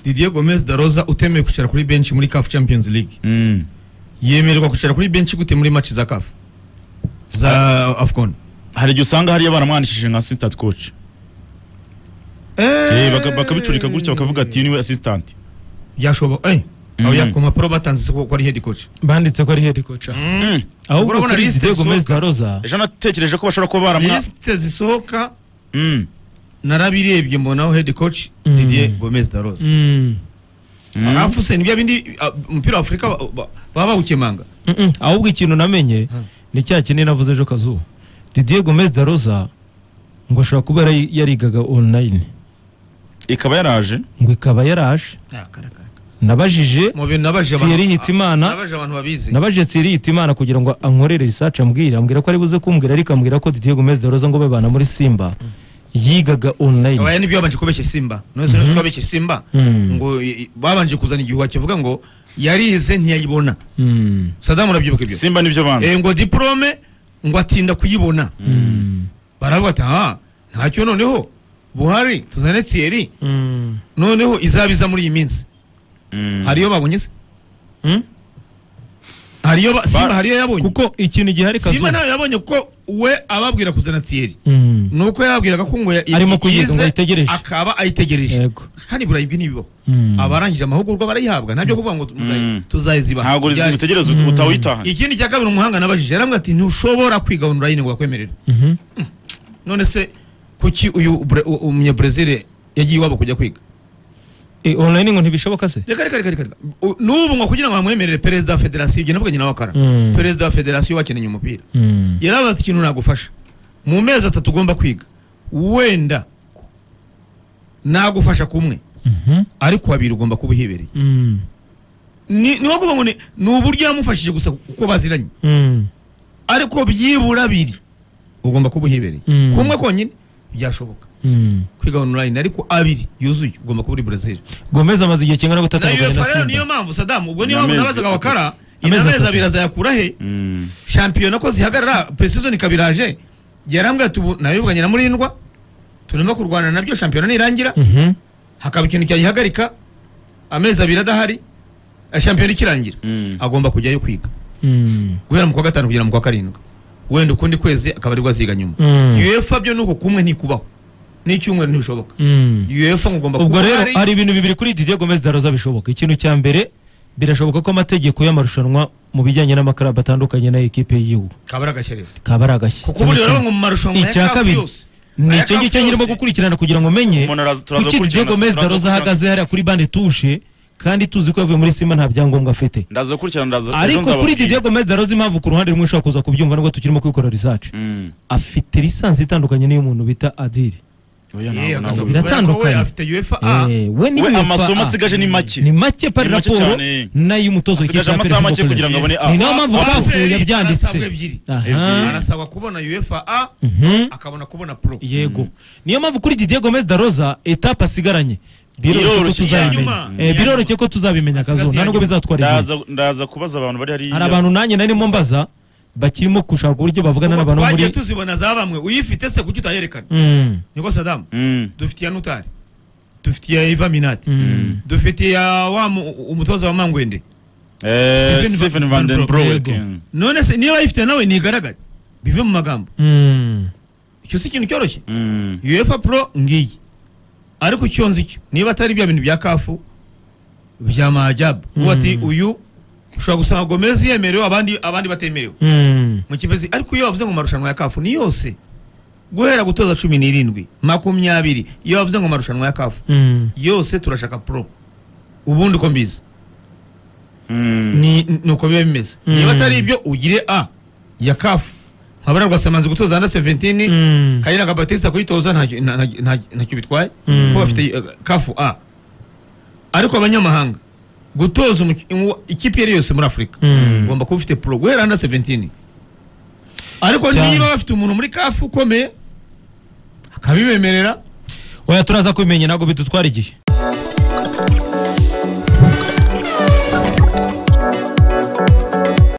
Didier Gomez da Rosa utemewe kwicara kuri benshi muri CAF Champions League Mm. yemererwa kwicara kuri benshi gute muri match za CAF za AFCON hari igihe usanga hariya baramwandikishije nka assistant coach Eh, baka- bakabicurika gutya bakavuga ati "Uyu niwe assistant byashoboka eh Mm. oya ku mpapuro batanze ko ko ari head coach banditse ko ari head coach Mm. ahubwo Urabona kuri liste Didier Gomez zisohoka. da Rosa ejo natekereje ko bashobora kuba baramwa liste zisohoka Mm. narabirebye mbonaho head coach Mm. Didier Gomez da Rosa Mm. Mm. arafu se ni bya bindi ah, umupira wa Afurika ba- ba- baba bawukemanga Mm-mm. ahubwo ikintu namenye Hmm. ni cya kindi navuze ejo kazuba Didier Gomez da Rosa ngo ashobora kuba yari- yarigaga online ikaba yaraje ngo ikaba yaraje nabajije mu bintu nabaje abantu- Thierry Hitimana. nabaje abantu babizi nabajije Thierry Hitimana kugira ngo ankorere research ambwira ambwira ko ari buze kumbwira ariko ambwira ko Didier Gomez da Rosa ngo babana muri Simba yigaga online abaya nibyo babanje kubeshya simba nonese nonese ko babeshya simba Mm. ngo i- i- babanje kuzana igihuha kivuga ngo yarize ntiyayibona Mm. sadamu urabyibuka ibyo simba nibyo Eh, banze ngo diporome ngo atinda kuyibona Mm. baravuga ati aha ntacyo noneho buhari tuzane thierry Mm. noneho izabiza muri iyi minsi Mm. hariyo babonye se Mm? hariyo ba- simba Ba- hariyo yabonye kuko ikintu gihari simba kazuba nawe yabonye ko we ababwira kuzana thierry Mm. nuko yababwiraga ko ngo ya- Arimo kuyiga, ngo yize, ayitegereje. akaba ayitegereje yego kandi buriya ibi nibibaho Mm. abarangije amahugurwa barayihabwa ntabyo kuvuga ngo Mm. tuzayiziba ntabwo utegereza Mm. utawitaha ikindi cya kabiri umuhanga nabajije yarambwira ati ntushobora kwiga online ngo bakwemerere Mhm. none se kuki uyu Bre- u- umunyabrezil yagiye iwabo kujya kwiga Eh, online ngo ntibishoboka se reka reka reka reka reka. U- n'ubu ngo kugira ngo bamwemerere perezida wa federasiyo ibyo navuganye nawe akara Mm. perezida wa federasiyo bakeneye umupira Mm. yarabaza ikintu nagufasha mu mezi atatu ugomba kwiga wenda nagufasha kumwe Mhm. ariko babiri ugomba kuba uhibereye Mm. ni ni wo kuvuga ngo ni ni uburyo yamufashije gusa kuko baziranye Mm. ariko byibura abiri ugomba kuba uhibereye Mm. kumwe konyine byashoboka Mm. kwiga online ariko abiri yuzuye ugomba kuba uri Brazil Gomez amaze igihe kingana gute na atandukanye na UEFA rero niyo Simba mpamvu Saddam ubwo niyo mpamvu Amezi nabazaga atatu. wakara Amezi inamezi atatu. abiri azayakura he Mm. shampiyona ko zihagarara pre-season kabiraje yarambwira ati ubu nabivuganye na murindwa turimo kurwana nabyo shampiyona nirangira Mhm. hakaba ikintu cyayihagarika amezi abiri adahari eh, shampiyona ikirangira Mm. agomba kujyayo kwiga Mm. guhera mu kwa gatanu kugera mu kwa karindwi wenda ukundi kwezi akaba aribwo aziga nyuma Mm. UEFA byo nuko kumwe ntikubaho n'icyumweru ntibishoboka Mm. UEFA ngo ugomba ubwo kuba rero uhari. hari ibintu bibiri kuri Didier Gomez da Rosa bishoboka ikintu cya mbere birashoboka ko amategeko y'amarushanwa mu bijyanye n'amakaraba atandukanye na ekipe y'igihugu kabara agashyarira kaba ari agashyi kuko ubu rero ngo mu marushanwa ya icya CAF kabiri yose ni aya icyo CAF ngicyo nyirimo yose. gukurikirana kugira ngo menye Umuntu araza- turaza kuki gukurikirana, Didier Gomez da turaza Rosa gukurikirana. ahagaze hariya kuri bande tushe kandi tuzi ko yavuye muri Simba nta byangombwa afite ndaza gukurikirana ndaza ejo ariko kuri nzababwira. Didier Gomez da Rosa impamvu ku ruhande rumwe ushobora kuza kubyumva nubwo tukirimo kubikora research Mm. afite lisansi itandukanye n'iy'umuntu bita Adil Eh, Oya, ntabwo- ntabwo akagabo. biba. biratandukanye. Kubera ko we afite UEFA A Eh, we ni we UEFA. amasomo asigaje ni make ni make pari Ni make raporo cyane. n'ay'umutozo asigaje amasaha make kugira ngo abone ni A. nayo mpamvu Wa- twapfuye Waferi yabyanditse arasabwa ebyiri. Ebyiri. aha arasabwa kubona UEFA A Mhm. akabona kubona pro yego niyo mpamvu kuri Didier Gomez da Rosa etape asigaranye biroroshye ko Biroroshye cyane. tuzabimenya Yanyuma. Eh, biroroshye ko tuzabimenya Asigaye kazo nta nubwo yanyuma. bizatwara igihe ndaza ndaza kubaza abantu bari hariya hari abantu nanjye narimo mbaza bakirimo gushaka uburyo bavugana Kuko n'abantu bo muri twagiye tuzibona za bamwe uyifite se kuki utayerekana Mm, niko sadamu Mm. dufite iya nutari dufite iya eva minati mm. dufite iya wa mu- umutoza wa mangwende Eh, Stephen Van Stephen Van Den Broek. Yego. Mm. none se niba ayifite nawe ntigaragare bive mu magambo Mm. icyo si ikintu cyoroshye Mm. uefa pro ngiyi ariko icyo nzi cyo niba atari bya bintu bya kafu bya majabu ubu ati uyu ushobora gusanga gomez yemerewe abandi abandi batemerewe Mm. mu kipezi ariko iyo wavuze ngo marushanwa ya kafu ni yose guhera gutoza cumi n'irindwi makumyabiri iyo wavuze ngo marushanwa ya kafu Mm. yose turashaka pro ubundi uko mbizi Mm. ni ni uko biba bimeze Mm. niba atari ibyo ugire a ya kafu nkabara rwasamanzi gutoza anda seventini Mm. kayira nka batista kuyitoza ntacyo- nta- nta- nta- ntacyo bitwaye Mm. kuko bafite uh, kafu a ariko abanyamahanga gutoza umuki- umu- ikipe iyo ari yose muri afurika Mm. ugomba kuba ufite pro guhera anda seventini ariko Cyane. niba bafite umuntu muri kafu ukomeye akabibemerera oya turaza kubimenya ntabwo bidutwara igihe